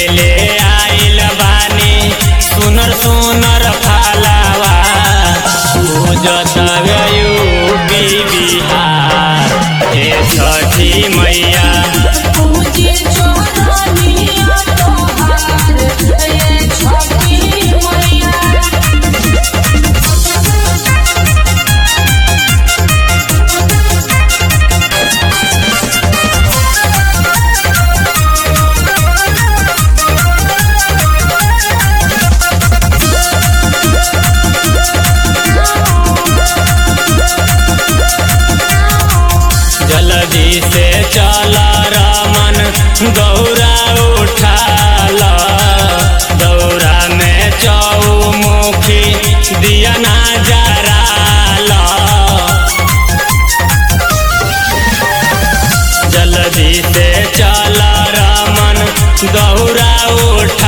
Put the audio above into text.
ले आइल बानी सुनर सुनर फलावा पूजत यूपी बिहार हे छठी मैया पूजे चोरनिया तोहार ये छठी मैया जल्दी से चल रमन गौरा उठाल दौरा में चौमुखी दिया ना जराल जल्दी से चल रमन गौरा उठा